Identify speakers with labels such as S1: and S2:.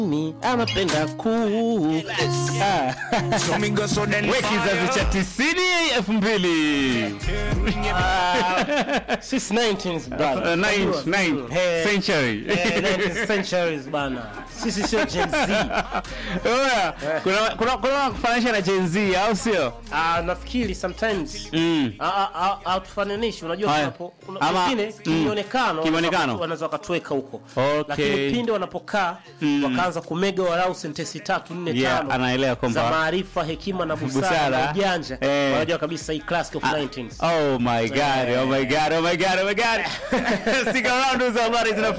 S1: mimi anapenda kuu Ah.
S2: we kizazi cha tisini elfu mbili
S1: Sisi 19s brother.
S2: Uh, ninth-
S1: Unajua?
S2: ninth
S1: Eh,
S2: century.
S1: eh, 19th centuries bana. Sisi sio Gen Z.
S2: Oya, kuna kuna kuna kufananisha na Gen Z au sio?
S1: Ah, nafikiri sometimes
S2: Mm.
S1: Ah, ah, ah, ah, tufananishi unajua
S2: Haya.
S1: tunapo kuna
S2: Ama-
S1: wengine
S2: mm.
S1: kimionekano
S2: Kimionekano.
S1: wanaweza wakatuweka huko
S2: Okay.
S1: lakini pindi wanapokaa wakaanza kumega walau sentensi tatu nne
S2: Yeah,
S1: tano
S2: anaelewa kwamba-
S1: za maarifa hekima na busara,
S2: Busara.
S1: na ujanja
S2: Eh.
S1: wanajua kabisa hii classic of 19s
S2: Oh my god, oh my god, oh my god, oh my god. Stick around, hizo habari zina